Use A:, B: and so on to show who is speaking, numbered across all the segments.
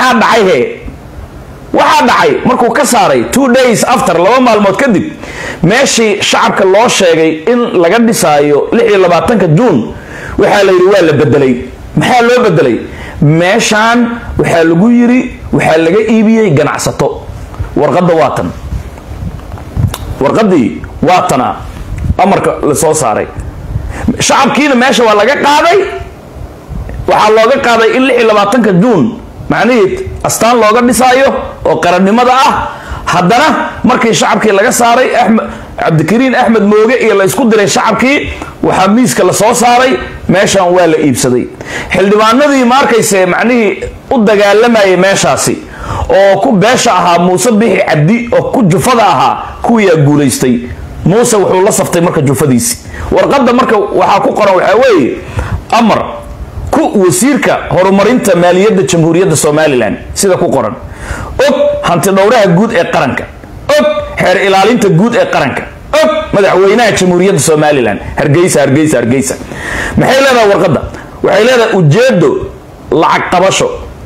A: maxaa dhacay he waxaa dhacay markuu ka saaray two days after laba maalmood kadib meeshii shacabka loo sheegay in laga dhisaayo lix iyo labaatanka juun waxaa la yidhi waa la bedelay maxaa loo bedelay meeshaan waxaa lagu yidhi waxaa laga iibiyey ganacsato warqadda waa tan warqaddii waa tana amarka la soo saaray shacabkiina meesha waa laga qaaday waxaa looga qaaday in lix iyo labaatanka juun macnihii astaan looga dhisaayo oo qarannimada ah haddana markii shacabkii laga saaray axmed cabdikariin axmed mooge iyo la isku diray shacabkii waxaa miiska la soo saaray meeshan waa la iibsaday xildhibaanadii ma arkayse macnihii u dagaalamayay meeshaasi oo ku beesha ahaa muuse bixi cabdi oo ku jufada ahaa kuwiyaa guulaystay muuse wuxuu la saftay marka jufadiisi warqadda marka waxaa ku qoran waxaa weeye amar ku wasiirka horumarinta maaliyadda jamhuuriyadda somalilan sida ku qoran og hanti dhowraha guud ee qaranka og xeer ilaalinta guud ee qaranka og madaxweynaha jamhuuriyadda somalilan hargeysa hargeysa hargeysa maxay leedahay warqadda waxay leedahay ujeedo lacag qabasho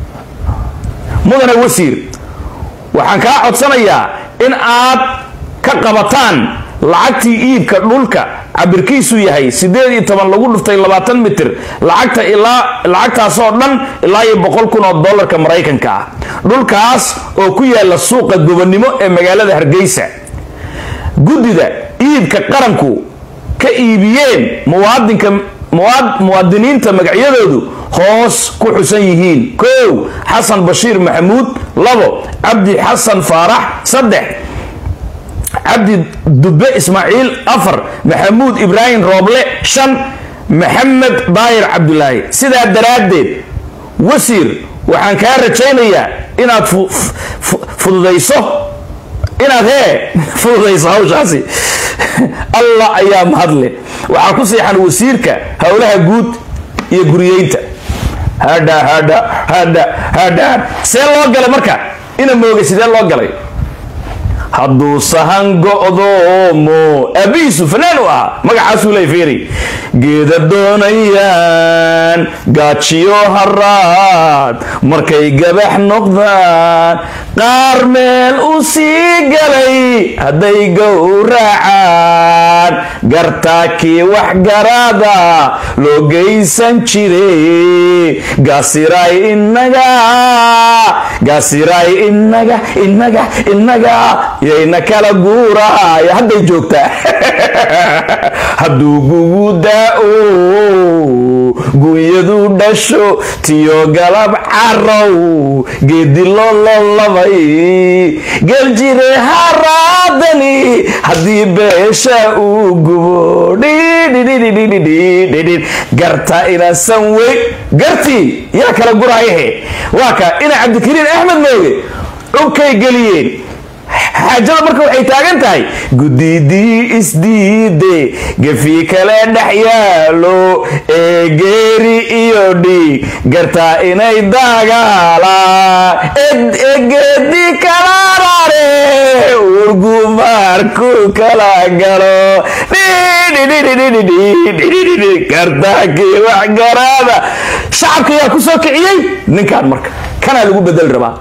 A: mudane wasiir waxaan kaa codsanayaa in aad ka qabataan lacagtii iibka dhulka cabirkiisu yahay sideed iyo toban lagu dhuftay labaatan mitir lacagta ilaa lacagtaasoo dhan ilaa iyo boqol kun oo dollarka maraykanka ah dhulkaas oo ku yaala suuqa gobonnimo ee magaalada hargeysa guddida iibka qaranku ka iibiyeen muwaadinka muwaadiniinta magacyadoodu hoos ku xusan yihiin kow xasan bashiir maxamuud labo cabdi xasan faarax saddex cabdi dube ismaaciil afar maxamuud ibraahim rooble shan maxamed daayir cabdulaahi sidaa daraaddeed wasiir waxaan kaa rajaynayaa inaad fududayso inaad hee fududayso hawshaasi allah ayaa mahadle waxaa ku siixan wasiirka howlaha guud iyo guriyeynta hadha hadha hadha hadha see loo galay marka ina mooga sidee loo galay hadduu sahan go'doomo aabihiisu fanaan u ahaa magacaasuu ley fiiri geeda doonayaan gaajiyo haraad markay gabax noqdaan qaar meel u sii galay hadday gowracaan gartaakii waxgaraada loo geysan jire gaasiray inaga gaasiray inaga inaga inaga yayna kala guuraayo hadday joogtaa hadduu gugu daa-o gunyadu dhasho tiyo galab carow geedi lololabay geljire haraadani haddii beesha uu gubo dhidhidhidhidhidhidhidhidhid garta inasan wey gartii yaa kala guraayahe waa ka ina cabdikariin axmed mooge dhulkay geliyeen xaajada marka waxay taagan tahay gudidii isdiide gefi kale dhex yaalo ee geeri iyo dhiig gartaa inay dagaalaan egeedi kala rare urgumaarku kala galo gartaakii waxgaraada shacabka yaa ku soo kiciyey ninkaan marka kanaa lagu bedeli rabaa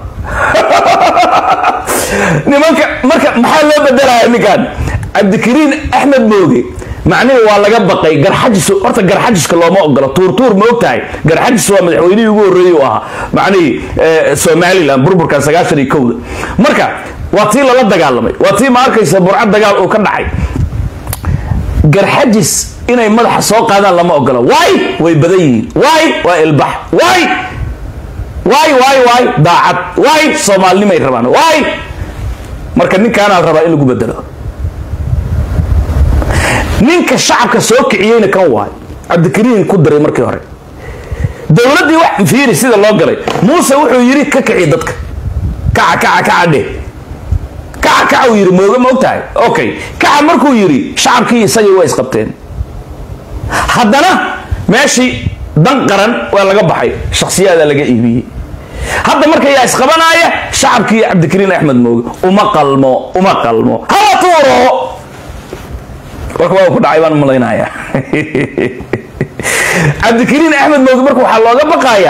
A: nimanka marka maxaa loo bedelaya ninkan cabdikariin axmed mooge macnihi waa laga baqay garxajis horta garxajiska looma ogolo tuurtuur ma og tahay garxajis waa madaxweynihii ugu horreeyey u ahaa macnihii somalilan burburkan sagaashan iyo kowda marka waa tii lala dagaalamay waa tii ma arkaysa burcad dagaal uu ka dhacay garxajis inay madaxa soo qaadaan lama ogolo waay way badan yihiin waay waa ilbax waay waay waay waay daacad waay soomaalinimay rabaan waay marka ninkaanaa la rabaa in lagu bedelo ninka shacabka soo kiciyeyna kan waay cabdikariin ku daray markii hore dowladdii wax fiiri sida loo galay muuse wuxuu yidhi ka kici dadka kaca kaca kaca dheh kaca kaca uu yidhi mooga ma og tahay okay kaca markuu yidhi shacabkii isagii waa isqabteen haddana meeshii dan qaran waa laga baxay shakhsiyaadaa laga iibiyey hadda marka yaa isqabanaaya shacabkii cabdikariin axmed mooge uma qalmo uma qalmo hala tuuro warka waa ku dhacay baan malaynaya cabdikariin axmed mooge marka waxaa looga baqayaa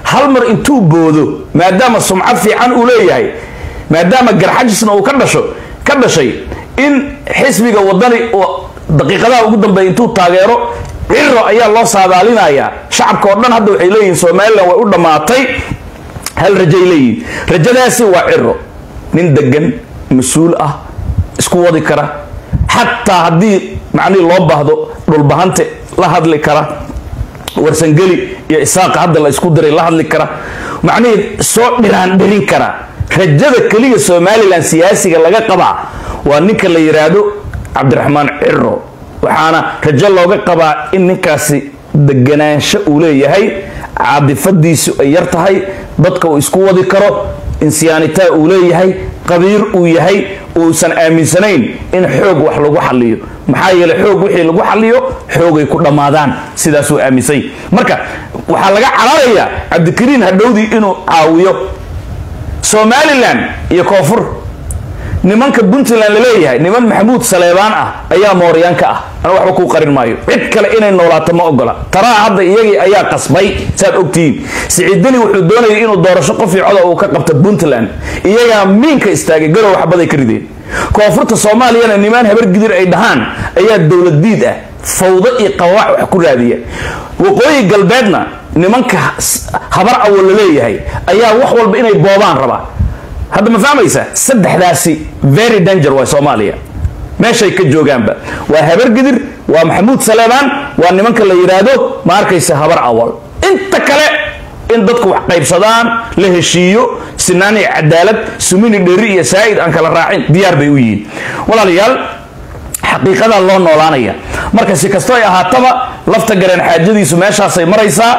A: hal mar intuu boodo maadaama sumcad fiican uu leeyahay maadaama garxajisna uu ka dhasho ka dhashay in xisbiga wadani oo daqiiqadaha ugu dambeeya intuu taageero ciro ayaa loo saadaalinayaa shacabka oo dhan hadda waxay leeyihiin somalilan way u dhammaatay hal rajay leeyihiin rajadaasi waa ciro nin degan mas-uul ah isku wadi kara xataa haddii macnihii loo baahdo dhulbahante la hadli kara warsangeli iyo isaaqa hadda la isku diray la hadli kara macnihii soo dhiraan dhirin kara rajada keliya somalilan siyaasiga laga qabaa waa ninka la yidhaahdo cabdiraxmaan ciro waxaana rajo looga qabaa in ninkaasi deganaansho uu leeyahay caadifadiisu ay yar tahay dadka uu isku wadi karo insiyaanitaa uu leeyahay qabiir uu yahay uusan aaminsanayn in xoog wax lagu xaliyo maxaa yeele xoog wixii lagu xaliyo xoogay ku dhammaadaan sidaasuu aaminsany marka waxaa laga cararayaa cabdikariin hadhowdii inuu caawiyo somalilan iyo koonfur nimanka puntland laleeyahay niman maxamuud saleebaan ah ayaa mooryaanka ah ana waxba kuu qarin maayo cid kale inay noolaato ma ogola taraa hadda iyagii ayaa qasbay saad ogtihiin siciidani wuxuu doonayay inuu doorasho qof iyo coda uu ka qabta puntland iyagaa miinka istaagay garow waxbaday ka rideen koonfurta soomaaliyana nimaan habargidir ay dhahaan ayaa dowlad diid ah fawdo iyo qawaac wax ku raadiya waqooyi galbeedna nimanka habar awo laleeyahay ayaa wax walba inay boobaan rabaa hadda ma fahmaysa saddexdaasi very danger waa soomaaliya meeshay ka joogaanba waa habargidir waa maxamuud saleebaan waa nimanka la yidhaahdo ma arkaysa habar awal inta kale in dadku wax qaybsadaan la heshiiyo sinaan iyo cadaalad sumini dheri iyo saa'id aan kala raacin diyaar bay u yihiin walaalayaal xaqiiqadaa loo noolaanaya marka si kastoo ay ahaataba lafta gareen xaajadiisu meeshaasay maraysaa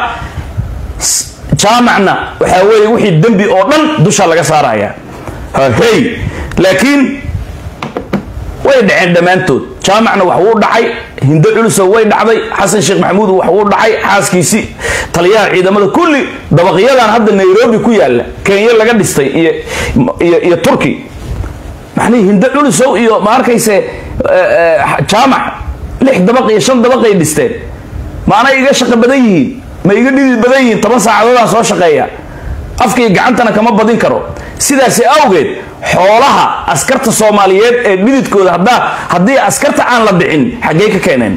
A: jaamacna waxaa weeye wixii dembi oo dhan dusha laga saaraya hey laakiin way dhaceen dhammaantood jaamacna wax wuu dhacay hindo culusow way dhacday xasan sheekh maxamuud wax wuu dhacay xaaskiisii taliyaha ciidamada kulli dabaqyadan hadda nairobi ku yaala kenya laga dhistay iyo iyo iyo turki macnihii hindo culusow iyo ma arkayse jaamac lix dabaq iyo shan dabaqay dhisteen maana iga shaqo badan yihiin ma iga dhidi badan yihiin toban saacadoodaan soo shaqeeya afkaiyo gacantana kama badin karo sidaasi awgeed xoolaha askarta soomaaliyeed ee dhididkooda haddaa haddii askarta aan la dhicin xaggey ka keeneen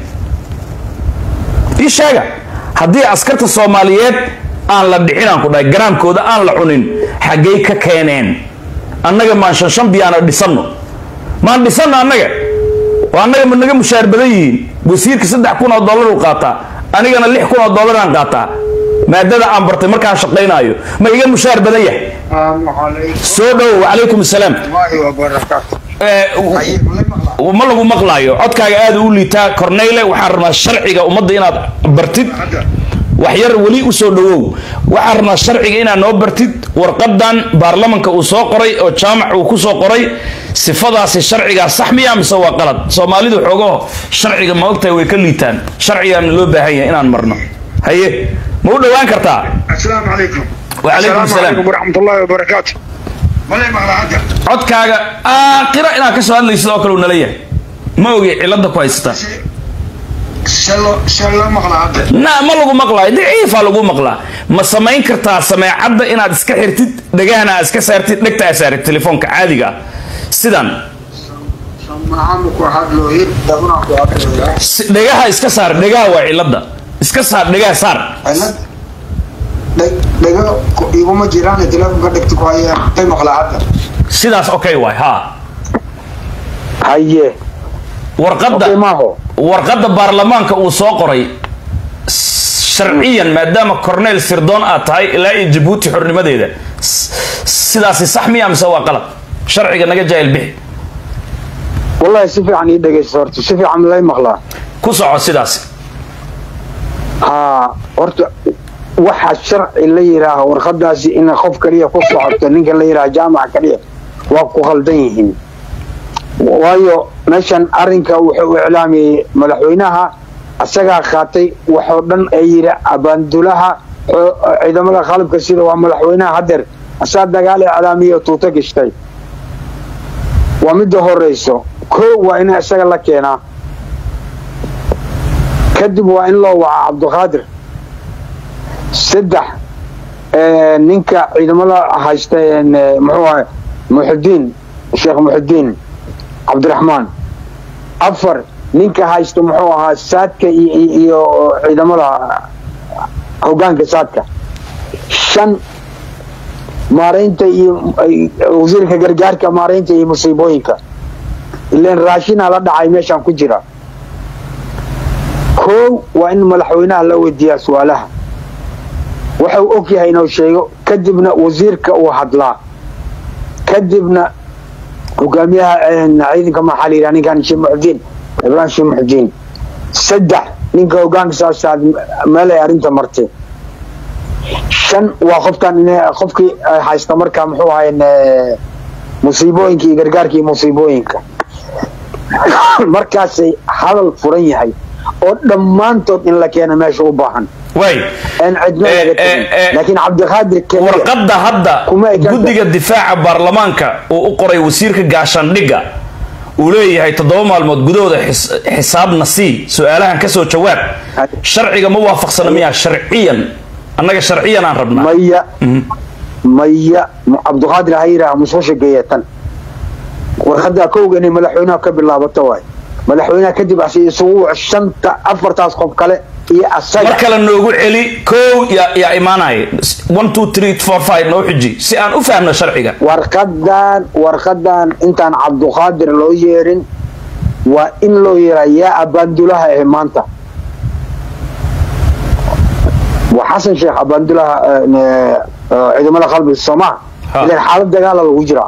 A: ii sheega haddii askarta soomaaliyeed aan la dhicin aan ku dhahay garaamkooda aan la cunin xaggey ka keeneen annaga maan shanshan biyaana dhisanno maan dhisanno annaga oo annaga ma naga mushaar badan yihiin wasiirka saddex kun oo dollar uu qaataa anigana lix kun oo dollaraan qaataa maadada aan bartay markaan shaqaynaayo ma iga mushaar badan yahay soo dhowo wacalaykum asalaam ma lagu maqlaayo codkaaga aada u liitaa corneyle waxaan rabnaa sharciga ummadda inaad bartid waxyar weli usoo dhawow waxaan rabnaa sharciga inaad noo bartid warqadan baarlamanka uu soo qoray oo jaamac uu kusoo qoray sifadaasi sharcigaa sax miya mise waa qalad soomaalidu xoogaho sharciga ma ogtahay way ka liitaan sharcigaana loo baahan yahay inaan marno haye ma u dhowaan kartaa
B: السلام عليكم
A: وعليكم السلام.
B: عليكم ورحمة الله وبركاته ولا مغلا عدا
A: codkaaga aakhira inaad ka soo hadlaysid oo kale uu nala yahay ma ogi cilada ku haysata
B: شلو شلو مغلا عدا
A: na ma lagu maqlaayo daciifaa lagu maqlaa ma samayn kartaa sameecadda inaad iska xirtid dhegahana aad iska saartid dhegta aad saarid telefoonka caadiga ah sidan
B: معامك واحد لو يد دبنا واحد لو
A: si- dhegaha iska saar dhegaha waa cilada iska saar dhegaha saar
B: علد دقا يقوم جيران تلف قدك تقويا اي مغلا عدا
A: sidaas okay waay ha
B: هيه
A: warqadda
B: اوكي ما هو
A: warqadda baarlamaanka uu soo qoray sharciyan maadaama corneel sirdoon aad tahay ilaa iyo jabuuti xornimadeeda s- sidaasi sax miya mise waa qalad sharciga naga jaahil bixi
B: والله سفي عن يدك صورتي سفي عن لا مغلا
A: ku soco sidaasi
B: ها horta waxa sharci la yiraaho warqadaasi in qof kaliya ku socoto ninka la yiraaho jaamac kaliya waa ku khaldan yihiin waayo meeshan arrinka wuxuu u iclaamiyey madaxweynaha asagaa qaatay waxoo dhan ee yiri abaandulaha xo- ciidamada qalabka sida waa madaxweynaha hadeer asaa dagaal iclaamiye oo tuuto gashtay waa midda horeyso koo waa in isaga la keenaa kadib waa in loo wacaa cabdiqaadir saddex Eh, ninka ciidamada haysta een, eh, muxuu ahay muxudiin sheekh muxudiin cabdiraxmaan afar ninka haysta muxuu ahaa saadka iyo, iyo- iyo ciidamada hogaanka saadka shan maaraynta iyo ay- wasiirka gargaarka maaraynta iyo musiibooyinka ileen raashinaa la dhacay meeshaan ku jira kow waa in madaxweynaha la weydiiyaa su-aalaha waxau og yahay inuu sheego kadibna wasiirka uu hadlaa kadibna hogaamiyaha een, ciidanka maxaa la yidhaha ninkan sheekh muxudiin ibraahim sheekh muxudiin saddex ninka hogaanka saasaad meel ay arrinta martay shan waa qofkan in qofkii ay haysta markaa muxuu ahayn musiibooyinka iyo gargaarka iyo musiibooyinka markaasay hadal furan yahay oo dhammaantood in la keeno meesha u baahan
A: way
B: aan cidna
A: Eh,
B: laga
A: eh,
B: tegin
A: eh,
B: laakiin cabdiqaadir keliya
A: warqadda hadda
B: Kuma eka-
A: guddiga difaaca baarlamaanka uu u qoray wasiirka gaashaandhigga uu leeyahay toddoba maalmood gudahooda xis- xisaabna sii su-aalahan ka soo jawaab sharciga ma waafaqsana miyaa sharciyan annaga sharciyan aan rabnaa
B: maya maya cabdiqaadir ha yidhaaha musqusha geeyatan warqadda kowga inay madaxweynaha ka bilaabato waay madaxweynaha kadib asi isugu shanta afartaas qof kale iyo
A: mar
B: asaga
A: kale noogu celi kow yaa yaa imaanaya one two three four five noo xiji si aan u fahmno sharciga
B: warqadan warqadan intaan cabdiqaadir loo yeerin waa in loo yeeraa yaa abaandulaha ee maanta waa xasan sheekh abaandulaha eh, eh, ciidamada qalbiga soomaa
A: Ha.
B: ilan xaalad dagaala lagu jiraa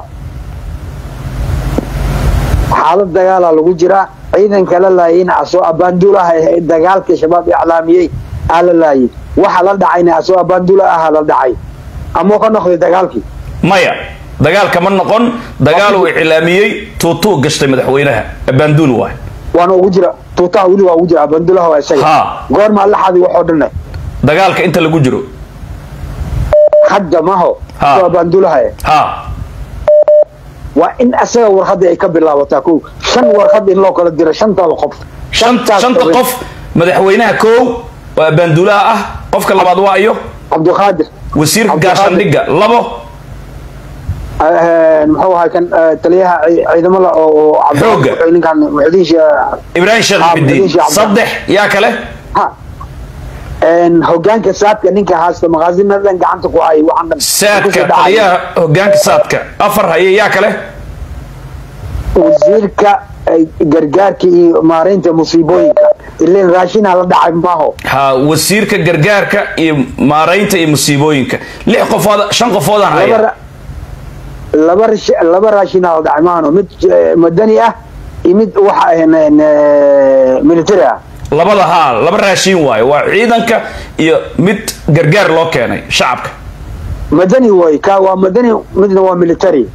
B: xaalad dagaala lagu jiraa ciidanka la laayayna asoo abaandulaha ee dagaalka shabaab iclaamiyey aa la laayay waxa la dhacayna asoo abaandula aha la dhacay ama ka noqday dagaalkii
A: maya dagaalka ma noqon dagaal uu iclaamiyey tuutuu gashtay madaxweynaha abaanduul waay
B: waana ugu jira tuutaha weli waa ugu jira abandulaha waa isaga
A: Ha.
B: goormaa la xadi waxoo dhanne
A: dagaalka inta lagu jiro
B: hadda maho
A: Ha.
B: waa abandulaha eh.
A: ha
B: waa in asaga warqadda ay ka bilaabataa kow shan warqad in loo kala diro shantaada qof
A: shanta
B: Shantaas
A: shanta
B: qof.
A: qof madaxweynaha kow waa abaanduulaha ah qofka labaad waa iyo
B: cabdiqaadir
A: wasiirka
B: Cabdiqaadir.
A: gaashaandhigga labo
B: eh, muxuu ahaa kan eh, taliyaha ci- ciidamada oo oo
A: Xoogga.
B: Cabdi- ninkan muxudiin shee-
A: ibraahim sheekh
B: Ha,
A: muxidiin
B: Muxudiin Sheekh
A: saddex yaa kale
B: ha En, hogaanka saadka ninka haasta maqaasinadan gacanta ku hay waxaan dhan
A: saadka
B: kusoo dhacaya.
A: taliyaha hogaanka saadka afar haye yaa kale
B: wasiirka eh, gargaarka iyo maaraynta musiibooyinka ileen raashinaa la dhacay maaho
A: ha wasiirka gargaarka iyo maaraynta iyo musiibooyinka lix qofood shan qofoodaan
B: laba
A: haya
B: ra- laba rash- laba raashinaa la dhacay maahano mid eh, madani ah iyo mid waxa ahayn eh, military ah
A: labada haa laba raashiin waayo waa ciidanka iyo mid gargaar loo keenay shacabka
B: madani way ka waa madani midna waa military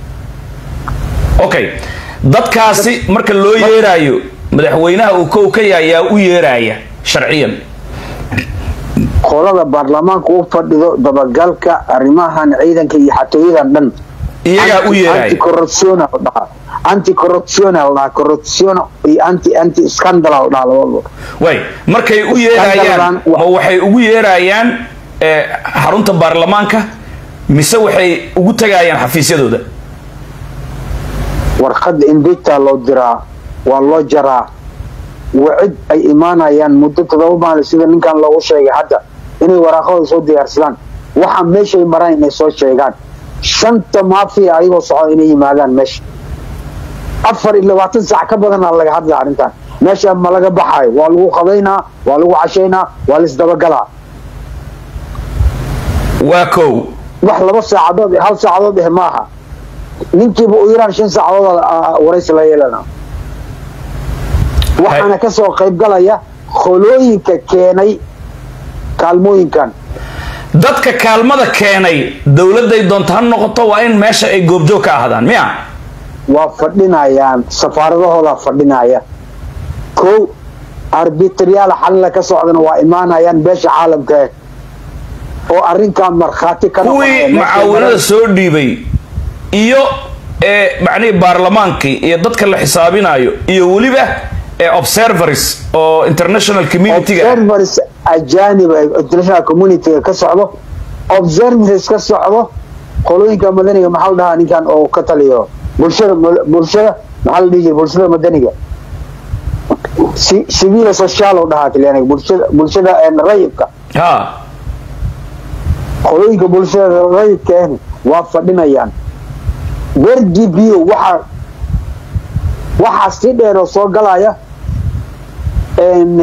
A: okay dadkaasi marka loo yeeraayo madaxweynaha uu kow ka yahay yaa u yeeraya sharciyan
B: qolada baarlamaanka u fadhido dabagalka arrimahan ciidanka iyo xatooyadan dhan
A: iyagaa u yeeraya
B: anticorruption la dhahaa anticorruption la dhahaa corruption iyo anti anti scandal la dhahaa labadaba
A: way markay u yeerayaan
B: Scandal-dan wa-
A: ma waxay ugu yeerayaan eh, xarunta baarlamaanka mise waxay ugu tagayaan xafiisyadooda
B: warqadda indegtaa loo diraa waa loo jaraa wacid ay imaanayaan muddo todoba maalin sida ninkan loogu sheegay hadda inay waraaqadooda soo diyaarsadaan waxa meeshay maraan inay soo sheegaan shanta maafiya ayagoo socda inay yimaadaan meesha afar iyo labaatan saac ka badanaa laga hadla arrintan meesha ma laga baxayo waa lagu qadaynaa waa lagu cashaynaa waa laisdabagalaa
A: waa kow
B: wax laba saacadood iyo hal saacadood eh maaha ninkiiba u yaraan shan saacadood ah, waraysi la yeelana waxaana ka soo qayb galaya kholooyinka keenay kaalmooyinkan
A: dadka kaalmada keenay dowladday doonta ha noqoto waa in meesha ay goobjoog ka ahdaan miya
B: waa fadhinayaan safaaradahooda fadhinaya kow arbitriyaal xalila ka socdana waa imaanayaan beesha caalamka eh oo arrinkan markhaati ka
A: kuwii
B: noqonaya. Meeshay
A: mucaawinada
B: mareen-
A: soo dhiibay iyo ee macnihii baarlamaankii iyo dadka la xisaabinayo iyo weliba ee observers oo international community-ga
B: observers ajanib ee international community ka socdo observances ka socdo qolooyinka madaniga maxaa la dhahaa ninkan oo ka taliyo bulshada bulshada maxaa la dhihi jiray bulshada madaniga si civil social oo dhahaa talyaaniga bulshada bulshada rayidka
A: ha
B: qolooyinka bulshada rayidka ahna waa fadhinayaan wergibio waxaa waxaa si dheer oo soo galaya n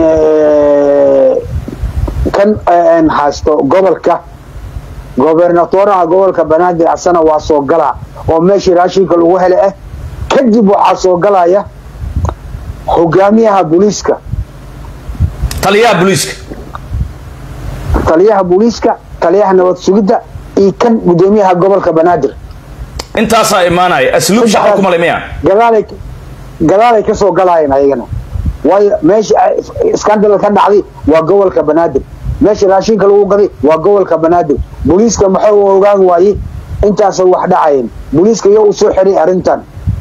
B: kan n haysto gobolka gobernatoraha gobolka banaadir asana waa soo galaa oo meeshii raashinka lagu hele ah kadib waxaa soo galaya hogaamiyaha booliiska
A: taliyaha booliiska
B: taliyaha booliiska taliyaha nabad sugidda iyo kan gudoomiyaha gobolka banaadir
A: intaasaa imaanaya asluub shaqo kuma le miya
B: gadaalay gadaalay ka soo galaayeen ayagana waayo meesha iskandal ka dhacday waa gobolka banaadir meesha raashinka lagu gaday waa gobolka banaadir booliiska maxay u ogaan waayey intaasay wax dhacayeen booliiska iyo u soo xiray arrintan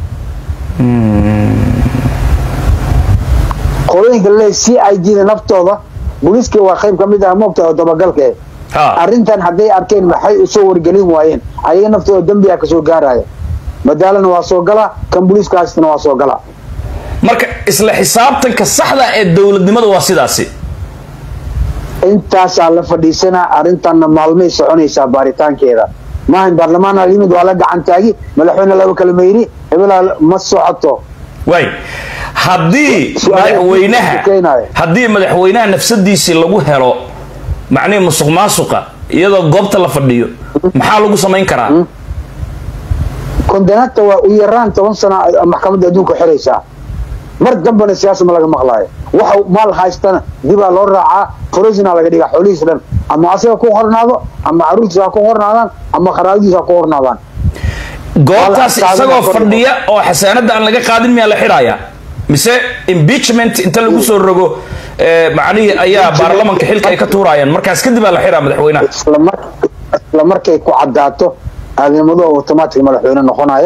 B: qolooyinka laleeyahay c i d da naftooda booliiska waa qayb ka mid ah moogta oo dabagalka
A: ha
B: arrintan hadday arkeen maxay usoo wargelin waayeen ayaga naftooda dembiga kasoo gaaraya madaalana waa soo galaa kan booliiska haystana waa soo galaa
A: marka isla xisaabtanka saxda ee dowladnimada waa sidaasi
B: intaasaa la fadhiisanaa arrintanna maalmay soconaysaa baaritaankeeda maahan baarlamaana yimid waa la gacan taagi madaxweyne laba kala mayri hebelaa ma socoto
A: waay haddii
B: Su'aal-
A: madaxweynaha
B: keenayo.
A: haddii madaxweynaha nafsadiisii lagu helo macnihi musuq maasuqa iyadoo goobta la fadhiyo maxaa lagu samayn karaa
B: kondenaadta waa u yaraan toban sana ay maxkamadda adduunka xiraysaa mar dambana siyaasa ma laga maqlaayo waxa maal haystana dibaa loo raacaa forosina laga dhigaa xoolihiis dhan ama asaga ku hornaado ama caruurtiisa ha ku hornaadaan ama qaraabadiisa ha ku hornaadaan
A: goobtaas
B: Wala-
A: isagoo
B: saadina
A: fadhiya oo xasaanada aan laga qaadin miyaa la xidhaya mise impeachment inta lagu soo rogo eh, macnihii ayaa baarlamanka xilka ay ka tuurayaan markaas kadib aa la xidhaa madaxweynaha
B: isla mar- isla markay ku cadaato aadamadu automatic madaxweyne noqonaya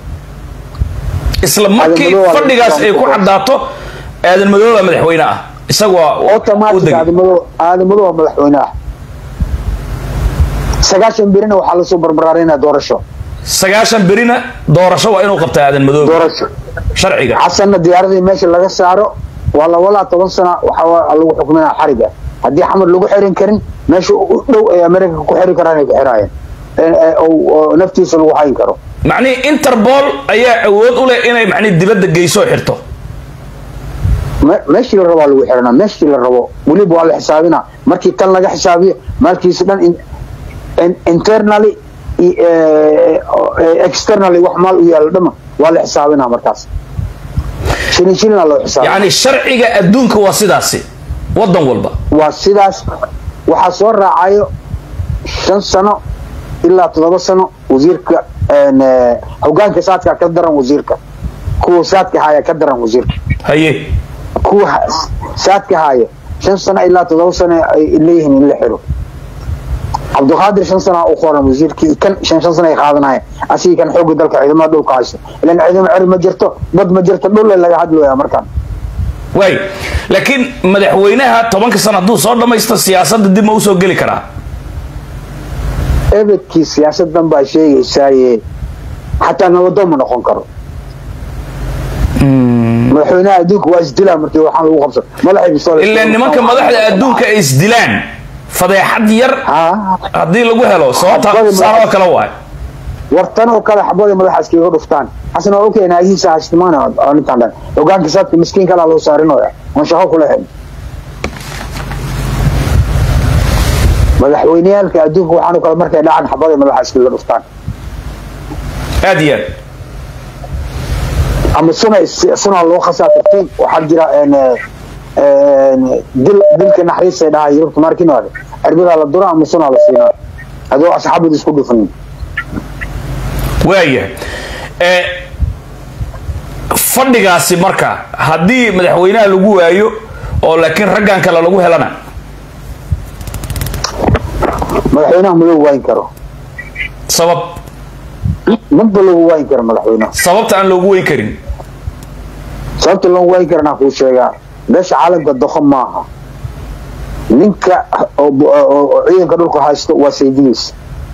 A: isla markii
B: Aadan Madow waa la
A: fadhigaas ay ku
B: xidhaa.
A: cadaato aadan madooba madaxweyne ah isaga waa u
B: automatic
A: degay
B: aadamadu aadamadu waa madaxweyne ah sagaashan birina waxaa lasoo barbaraaraynaa doorasho
A: sagaashan berina doorasho waa inuu qabtaa aadan madoobe
B: doorasho
A: sharciga
B: xasanna diyaaradii meesha laga saaro waa la walaa toban sana waxaa lagu xukminaa xariga haddii xamar lagu xirin karin meesha u dhow ay america ku xiri karaan ay ku xiraayeen ee- ee- oo- oo naftiisa lagu hayn karo
A: macnihii interpol ayaa awood u leh inay macnihi dibadda geyso oo xirto
B: Me- meeshii la rabo waa lagu xiranaa meeshii la rabo weliba waa la xisaabinaa markii tan laga xisaabiyo maalkiisa dhan in- in- internally iyo, eh, eh, externally wax maal u yaalo dhama waa la xisaabinaa markaas shilin shilina loo xisaabina
A: yacni sharciga adduunka waa sidaasi waddan walba
B: waa sidaas waxaa soo raacayo shan sano ilaa toddoba sano wasiirka een, eh, hogaanka saadka ka daran wasiirka kuwa saadka haya ka daran wasiirka
A: haye
B: kuwa ha- saadka haya shan sano ilaa toddoba sano ay leeyihiin in la xiro cabdiqaadir shan sana u qoran wasiirkii kan shan shan sana ay qaadanaya asigii kan xooga dalka ciidamada dhulka haysta ilan ciidamo ceri ma jirto bad ma jirto dhulle laga hadlaya markaan
A: waay laakiin madaxweynaha tobanka sano hadduu soo dhammaysto siyaasadda dib ma usoo geli karaa
B: ebedkii siyaasadan baa sheegaysaaye xataa nabadoon ma noqon karo madaxweynaha adduunka waa isdilaa markii waxaan lagu qabsan madaxay bisoole
A: ilaa nimanka madaxda adduunka ay isdilaan fadeexad yar
B: haa
A: haddii lagu helo sababta
B: Xabadi
A: saan oo
B: madax-
A: kale waay
B: wartan oo kale xabada madaxa iskaga dhuftaan xasan waa ogyahay naagihiisa haystimaana oo ninkaan dhan hogaanka saadka miskiin kalaa loo saarinooya oon shaqo kula helin madaxweyneyaalka adduunka waxaanu kale markay dhacaan xabada madaxa iskaga dhuftaan
A: aad iyo aad
B: ama suna suna loo khasaa tartiin waxaa jira een, een, dil dilka naxariista dhahaa yurubta markinoode cirbidaa la dura ama suna la siinaa adoo asxaabada isku dhufanin
A: waayahay ee fadhigaasi marka haddii madaxweynaha lagu waayo oo laakiin raggan kale lagu helana
B: madaxweynaha ma loo waayin karo
A: sabab
B: madba loogu waayin karo madaxweynaha
A: sababta aan loogu weyn karin
B: sababta loo waayin karana kuu sheegaa beesha caalamka doqon maaha ninka oo oo ciidanka dhulka haysto waa saydigiis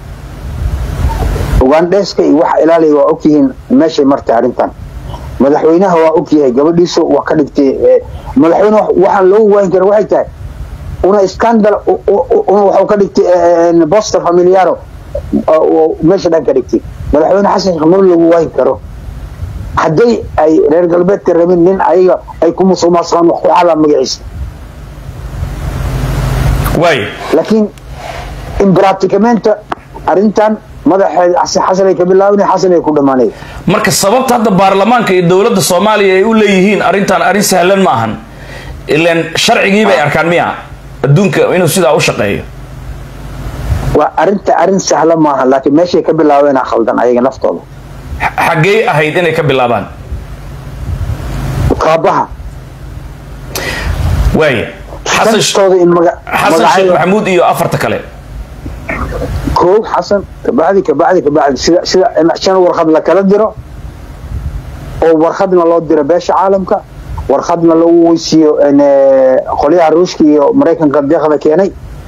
B: ugandheeska iyo waxa ilaaliya waa ogyihiin meeshay martay arrintan madaxweynaha waa ogyahay gabadhiisu waa ka dhigtay madaxweyne waxaan loogu waayin kara waxay tahay una scandal waxuu ka dhigtay boster familiaro meesha dhan ka dhigtay madaxweyne xasan sheekh mar lagu waayin karo hadday ay reer galbeedka rabin nin ayaga ay ku musuqmaasuqaan wax ku xadaa magaciisa
A: waay
B: laakiin imbraticamenta arrintan madaxeed xasan ay ka bilaabnay xasan ay ku dhammaanay
A: marka sababta hadda baarlamaanka iyo dowladda soomaaliya ay u leeyihiin arrintan arrin sahlan ma ahan ilaan sharcigii bay arkaan miya adduunka inuu sidaa u shaqeeyo
B: waa arrinta arrin sahla maaha laakiin meeshay ka bilaabeen khaldan ayaga naftooda
A: xaggee ahayd inay ka bilaabaan
B: kaabaha
A: waaya xasan
B: dantooda in maga
A: xasan sheekh maxamuud iyo afarta kale
B: koow xasan kabacdi kabacdi kabacdi sida sida in shan warqad la kala diro oo warqadna loo diro beesha caalamka warqadna lagu weysiiyo qolyaha ruushka iyo maraykanka deeqda keenay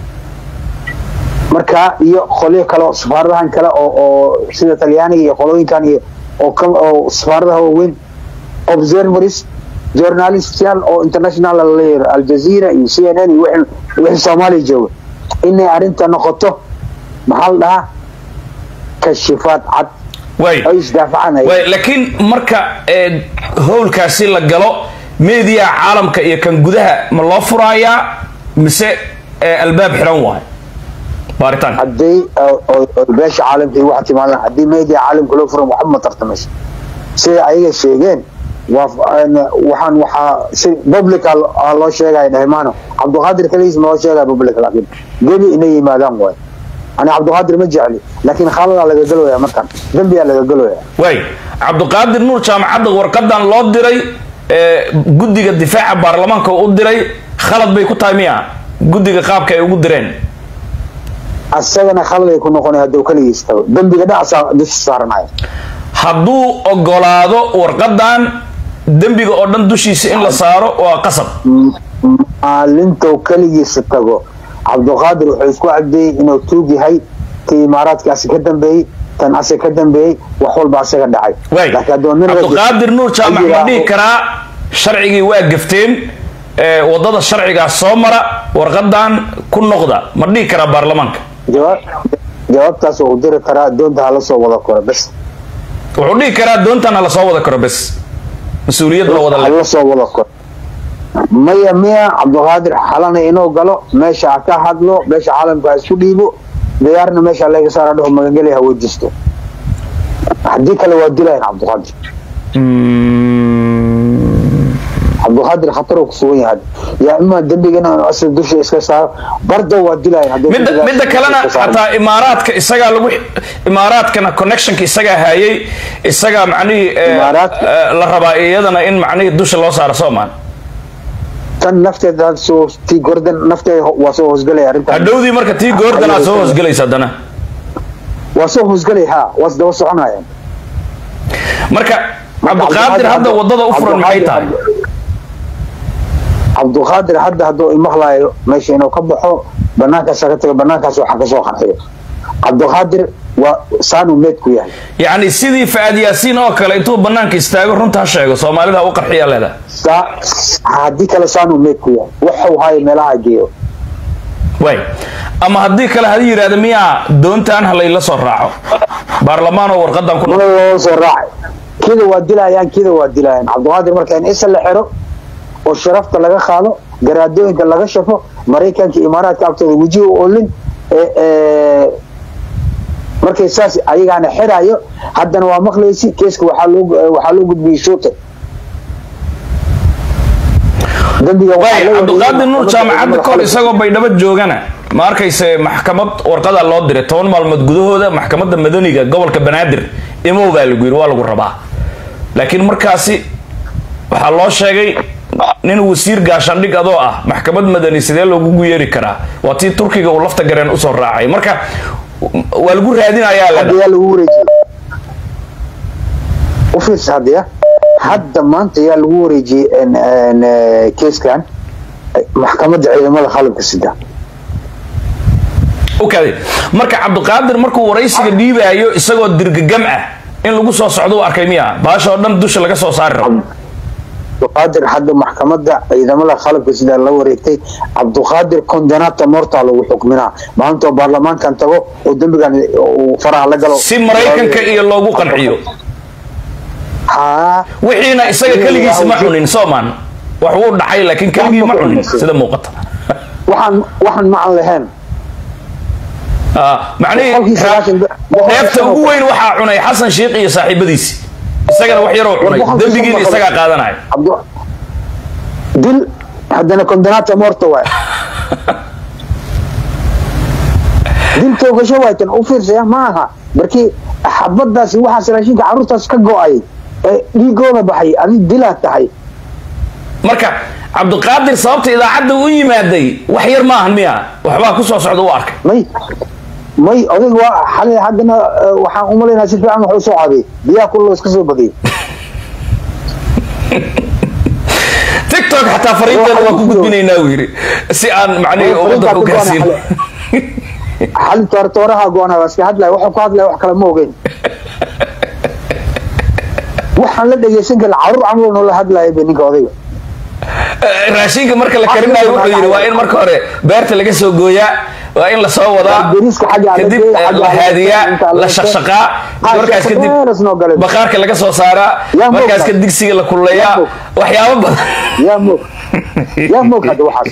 B: marka iyo qolyo kale oo safaaradahan kale oo oo sida talyaaniga iyo qolooyinkan iyo oo ka oo safaaradaha waaweyn observers journalistyaal oo international la leeyahay al jazeera iyo c n n iyo wixii wixii soomaaliya jooga inay arrinta noqoto maxaa la dhahaa kashifaad cad
A: waay
B: ay isdaafacanaya
A: waay laakiin marka ee, howlkaasi la galo meediyaha caalamka iyo kan gudaha ma loo furaayaa mise ee, albaab xiran waay baaritaanka
B: hadday oo- oo- oo beesha caalamka iyo waxa timaadaan haddii media caalamka loo furan waxba ma tartamayso sida ayaga sheegeen waa waxaan waxaa si public aa loo sheegaya dhehmaano cabdiqaadir kaligiis ma loo sheegaya public laakiin gebi inay yimaadaan waay ani cabdiqaadir ma jecli laakiin khaaladaa laga galooyaa markan dembiyaa laga galooyaa
A: waay cabdiqaadir nuur jaamacadda warqadan loo diray ee, guddiga difaaca baarlamaanka u diray khalad bay ku tahay miya guddiga qaabka ay ugu direen
B: asagana khaladay ku noqonay hadduu kaligiis tago dembiga dhacasaa dusha saaranaya
A: hadduu ogolaado warqadan dembiga oo dhan dushiisa in la saaro waa qasab
B: maalintou keligiisa tago cabdiqaadir wuxuu isku cadeeyey inuu tuug yahay kii imaaraadkaasi ka dambeeyey tan ase ka dambeeyey wax walba asaga dhacay
A: waay
B: laakiin hadduu nin rajul-
A: cabdiqaadir nuur jaamac ma
B: yidhaaho-
A: dhihi karaa sharcigii waa gafteen ee, wadada sharcigaa soo mara warqadan ku noqda ma dhihi karaa baarlamaanka
B: jawaab jawaabtaas uu diri karaa doonta hala soo wada koro bes
A: wuxuu dhihi karaa doontan hala soo wada karo bes mas-uuliyad la wada le
B: hala soo wada koro maya miya cabdiqaadir xalana inuu galo meesha ha ka hadlo meesha caalamka ha isku dhiibo diyaarna meesha laga saara dhaho magangeli ha weydiisto haddii kale waa dilayan cabdiqaadir cabdiqaadir khatar uu ku sugan yahay yaa imaa dembigana inuu asal dusha iska saaro barda waa dilayan haddii
A: midda
B: dembigaas
A: midda kalena
B: iska saaro.
A: xataa imaaraadka isagaa lagu imaaraadkana connectionka isagaa hayay isagaa macnihii ee,
B: Imaaraadka?
A: ee, la rabaa iyadana in macnihii dusha loo saaro soomaan
B: tan nafteeda soo tii gordan nafteeda ho- waa soo hoosgalaya arrintan
A: hadhowdii marka tii goordanaa soo hoosgelaysa haddana
B: waa soo hoosgalaya ha waa isdaba soconayaan
A: marka cabdiqaadir hadda wadada u furan maxay tahay
B: cabdiqaadir hadda hadduu imaqlaayo meesha inuu ka baxo banaankaas ka tago banaankaas waxa kasoo qarxiyo cabdiqaadir waa saanuu meed ku yahay
A: yacni sidii faad yaasiin oo kale intuu banaanka istaago runta ha sheego soomaalida u qarxiya leeda
B: Saa- haddii kale saanuu meed ku yahay waxuu haayo meelaha geeyo
A: way ama haddii kale hadi yidhahda miyaa doontaan halayla soo raaco baarlamaan oo warqadan ku
B: mana loo soo raacay kida waa dilayaan kida waa dilayaan cabdiqaadir marka in isa la xiro oo sharafta laga qaado garaadooyinka laga shafo maraykanka imaaraadka agtooda wejiga u olin ee- ee, markay saas ayagaana xirayo haddana waa maqlaysi keeska waxaa loo waxaa loo gudbiyey shuute dambiga waxaa
A: way
B: loo
A: cabdiqaadir nuur
B: wareegay
A: jaamacadda kahor
B: maxkamadda
A: isagoo baydhabo joogana ma arkayse maxkamad warqada loo diray toban maalmood gudahooda maxkamadda madaniga gobolka banaadir imow baa lagu yidhi waa lagu rabaa laakiin markaasi waxaa loo sheegay nin wasiir gaashaandhig adoo ah maxkamad madani sidee loogugu yeeri karaa waa tii turkiga uu lafta gareen usoo raacay marka waa lagu raadinayaa
B: hadda
A: leda
B: yaa lagu wareejiyey u fiirsa hadda ya hadda maanta yaa lagu wareejiyey en- en, eh, keeskan maxkamadda ciidamada qalabka sida
A: okay marka cabdiqaadir markuu waraysiga dhiibaayo isagoo dirgagam ah in lagu soo socdo u arkay miya baasha oo dhan dusha laga soo saari rabo
B: cabduqaadir hadda maxkamadda ciidamada qalabka sida la wareegtay cabduqaadir condenata morta lagu xukminaa maantoo baarlamaankan tago oo dembigan uu faraha la galo
A: si maraykanka iyo loogu qanciyo
B: haa
A: wixiina isaga keligiisa ma cunin soomaan wax wuu dhacay laakiin keligii ma cunin sida muuqata
B: waxaan waxaan ma aan lahayn
A: Ah, macnihii
B: Boqolkii sagaashan- boqolkii
A: dheefta ugu weyn waxaa cunay xasan sheikh iyo saaxiibadiisi isagana wax yaroo cunay
B: Boqolkii
A: dembigiina
B: shan boqol.
A: isagaa qaadanaya
B: cabdu dil haddana condenata morta waay dil toogasho waaytan u fiirsaya ma aha markii xabadaasi waxaas raashinka carruurtaas ka go-ay ee dhiigooda baxay adig dilaad tahay
A: marka cabdiqaadir sababta idaacadda u yimaaday wax yar maahan miya waxbaa ku soo socda u arkay
B: may may odag waa xalay haddana eh, waxaan u malaynaa si fiican wax u soo caday biyaha kullo iska soo badiyay
A: tiktok xataa fariinteeda waa ku gudbinaynaa uu yidhi si aan macnihii ummadda u gaarsiin
B: xali toortooraha goona waa iska hadlaya waxuu ku hadlaya wax kale ma ogeyn waxaan la dhegeysan karin carruur camal noola hadlaya bay ninka odayga
A: raashinka marka la karinayo wuxuu yidhi waa in marka hore beerta laga soo gooyaa waa in lasoo wadaa
B: beriiska xagga aan la
A: kadib
B: geeyo, xagga
A: la
B: aan la
A: haadiyaa
B: geeyo, inta aan
A: la
B: la
A: shaqshaqaa
B: Ah,
A: markaas kadib
B: shaqshaqeeras noo galay.
A: baqaarka laga soo saaraa
B: Yaa
A: markaas
B: moogta.
A: ka digsiga la kululeeyaa
B: Yaa moogta.
A: waxyaabo badan
B: yaa moog yaa moog hadda waxaas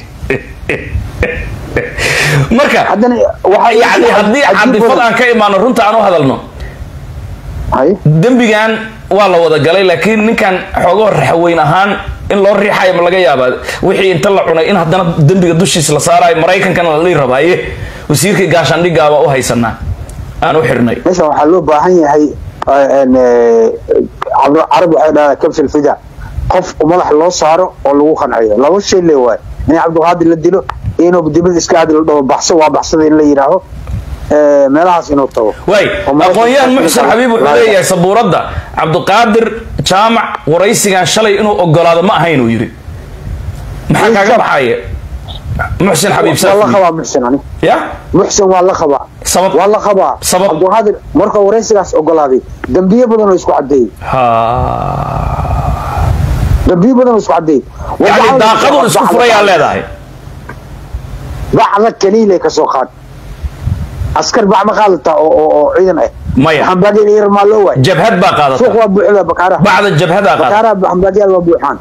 A: marka
B: haddana waxaa
A: yani haddii cadifad aan ka imaano runta aan u hadalno
B: hay
A: dembigan waa la wada galay laakiin ninkan xoogoo raxweyn ahaan in loo riixayo ma laga yaabaa wixii inta la cunay in haddana dembiga dushiisa la saarayo maraykankana la dhihi rabaaye wasiirkii gaashaandhiggaa baa u haysanaa aan u xirnay
B: meeshan waxaa loo baahan yahay eh, en, eh, carab carab waxay dhahdaa kabshil fida qof madax loo saaro oo lagu qanciyo laba shay le waay in cabdiqaadir la dilo iyo inuu dibad iska aadi la dhaho baxso waa baxsada in la yidhaaho eh, meelahaas inuu tago
A: waay
B: oo maraykanka-
A: aqoon-yahan muxsin xabiib wuxuu leeyahay sabuuradda cabdiqaadir jaamac waraysigan shalay inuu ogolaado ma ahayn uu yidhi maxaa kaaga baxaya muxsin xabiib
B: waa la
A: safi
B: qabaa muxsin ani
A: ya
B: muxsin waa la qabaa
A: sabab
B: waa la qabaa
A: Sabab?
B: cabdiqaadir marka waraysigaas ogolaaday dambiye badan oo isku cadeeyey
A: ha
B: dambiye badan oo isku cadeeyey
A: yani daaqadun isku furayaa leedahay
B: bacda kaliile ka soo qaad askar bac ma qaadataa oo oo oo ciidan ah
A: maya
B: xambaadiyada yar maa loo waay
A: jabhad baa
B: suuq
A: qaadata
B: waa buuxda bakaaraha
A: bacda jabhadaa qaadata
B: bakaaraha xambaadiyaal waa buuxaan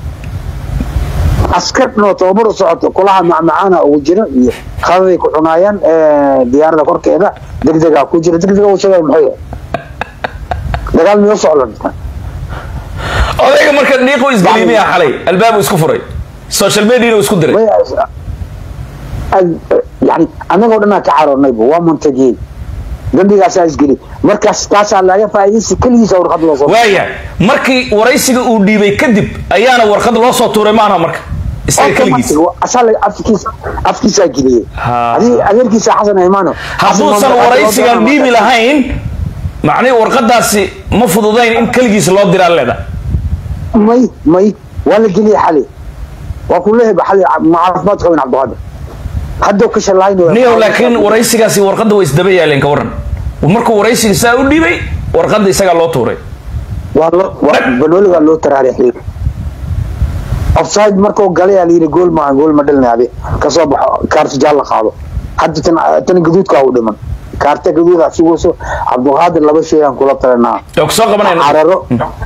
B: askar dhanoo tababar u socoto kulaha macmacaana ugu jira iyo qadaday ku cunaayaan eh, diyaarada korkeeda degdegaa ku jira degdega uu sheegay maxay dagaal miyoo socdan
A: odayga marka dhiiqu isgeliimiya xalay albaabu isku furay social mediana uu isku diray
B: May- ad- yani annagoo dhanaa ka caroornayba waa mantajiyey dambigaasaa isgeli markaas taasaa laga faa'iidaysi keligiisa warqad loo soo
A: waaya markii waraysiga uu dhiibay kadib ayaana warqad loo soo tuuray maana marka isaga keligiis
B: asaa afkiisa afkiisaa geliyey
A: Ha.
B: adii adeerkiisa xasan imaano
A: hadduusan waraysigan dhiibi lahayn macnihi warqadaasi ma fududayn in keligiis loo diraa leeda
B: may may waa la geliyey xali waa ku leeyahay xali ma caafimaad qabin cabdiqaadir hadduu ka shalaaynayo
A: niyow laakiin waraysigaasi warqadda way isdaba yaaleen ka waran markuu waraysiga saa u dhiibay warqadda isagaa loo tuuray
B: waa lo waa banooligaa loo taraarixiyey offside markuu galay aa layidhi gool maaha gool ma dhalina adi kasoo baxo kaarta jaal la qaado hadda tan tan gaduudkaa u dhiman kaarta gaduudaa sugayso cabdiqaadir laba shay aan kula talanaa
A: oo kusoo qabanayna
B: cararo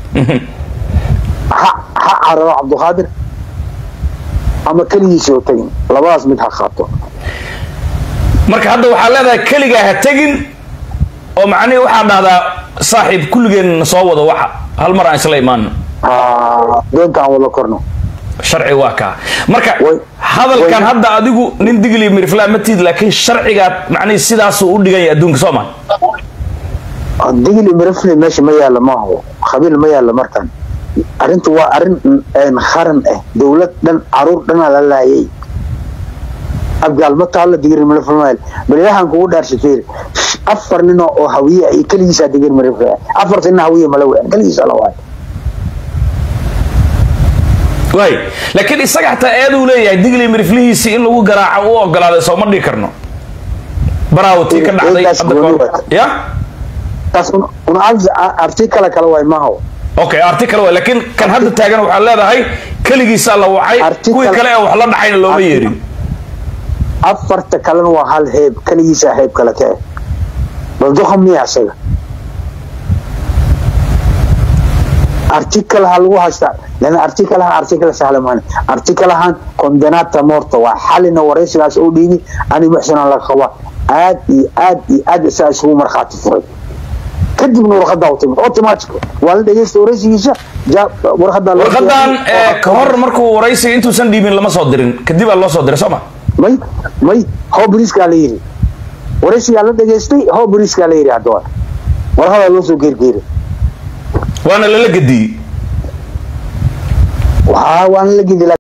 B: ha ha cararo cabdiqaadir ama keligiisa oo tagin labadaas mid ha qaato
A: marka hadda waxaa leedahay keligaa ha tegin oo macnihi waxaa dhahdaa saaxiib kulligeen soo wada waxa hal mar aan isla imaano
B: Ah, doonta aan wada korno
A: sharci waa kaa marka
B: Way-
A: hadalkan
B: way-
A: hadda adigu nin digli mirflaa ma tiid laakiin sharcigaa macnihi sidaasuu u dhigan yahay adduunka soo maa
B: digli mirafli meesha ma yaalla maaho khabiil ma yaalla markan arrintu waa arrin een qaran ah dowlad dhan caruur dhanaa la laayay abgaal ma taalla digri mirafli bal ilaahan kugu dhaarshateer afar nin oo hawiye iyo keligiisaa digri mirafli afarta nin hawiye mala weyn keligiisa la waay
A: waay laakiin isaga xataa eeduu leeyahay digli miriflihiisii in lagu garaaco u ogolaaday sooma dhigi karno baraawtii ka dhacday
B: Eedaas
A: hadda
B: gooni
A: kahor.
B: waay.
A: ya
B: taas un- un artikala kale waay maho
A: okay article waay laakiin kan hadda taagan waxaa leedahay keligiisaa la wacay
B: Article-
A: kuwii kale ee wax la dhacayna looma
B: Article-
A: yeerin
B: afarta kalena waa hal heeb keligiisaa heeb kale ka eh bal doqon miya isaga artikalaha lagu haystaa lan artikalaha artikala sahla maana artikalahan condenata morta waa xalina waraysigaas oo dhiibi ani muxsinaan laga qabaa aad iyo aad iyo aad isaa isugu markhaati furay kadibna warqadaa u timid automatic waa la dhegeysta waraysigiisa ja- warqadaa loo
A: warqadan
B: diyaariyey.
A: ee, ka hor markuu waraysiga intuusan dhiibin lama soo dirin kadibaa loo soo diray sooma
B: may may how briskaa la yidhi waraysigaa la dhegaystay how briskaa la yidhi haddaba warqadaa loo soo geergeeray
A: waana lala gediyey
B: waa waana la gedi